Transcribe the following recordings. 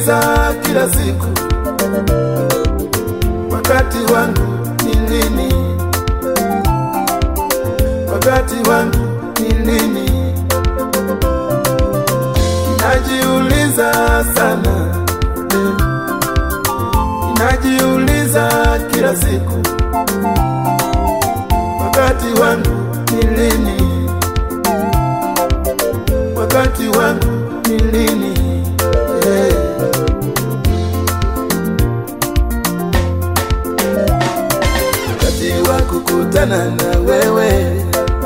Najiuliza kila siku, wakati wangu ni lini? Wakati wangu ni lini? Najiuliza sana, eh. najiuliza kila siku, wakati wangu ni lini? Wakati wangu ni lini? Eh. Wakati wa kukutana na wewe,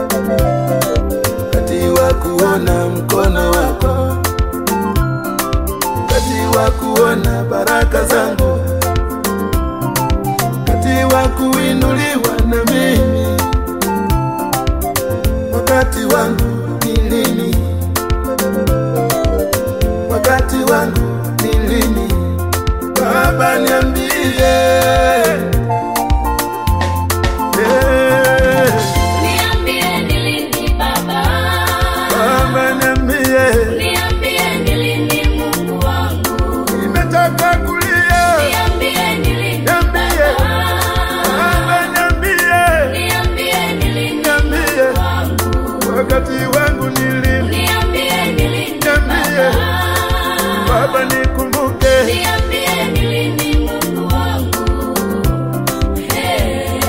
wakati wa kuona mkono wako, wakati wa kuona baraka zangu, wakati wa kuinuliwa na mimi, wakati wangu ni lini? Wakati wangu ni lini? Baba niambie. Eh, Niambie ni lini Baba, Baba niambie. niambie ni lini Mungu wangu, Nimetaka kulia. niambie ni lini Niambie. Baba, Baba niambie. niambie ni lini Niambie. wangu, Wakati wangu ni lini? niambie ni lini Niambie. Baba, Baba nikumbuke. niambie ni lini Mungu wangu. Hey.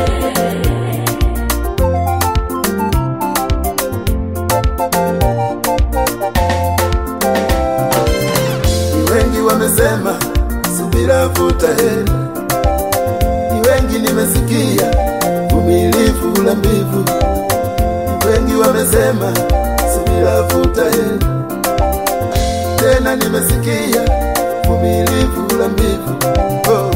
Ni wengi wamesema subira vuta heri, ni wengi nimesikia vumilivu la mbivu. Ni wengi wamesema subira vuta heri, tena nimesikia vumilivu la mbivu. Oh.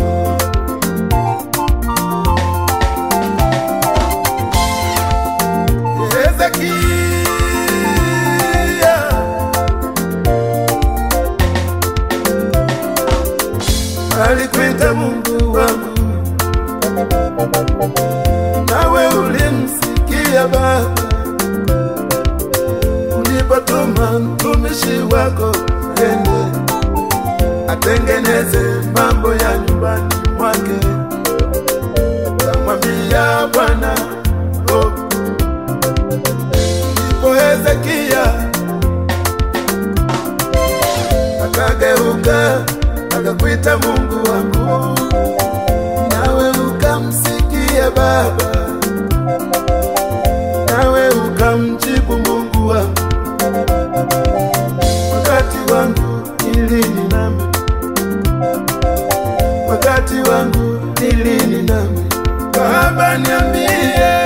Hezekia alikuita Mungu wangu, nawe ulimsikia Baba, ulipotuma mtumishi wako ende atengeneze mambo ya nyumbani mwake. Kamwambia Bwana, oh. Ndipo Hezekia akageuka akakuita Mungu wangu, nawe ukamsikia Baba, nawe ukamjibu Mungu wangu. Wakati wangu ni lini nami? Wakati wangu ni lini nami? Baba niambie.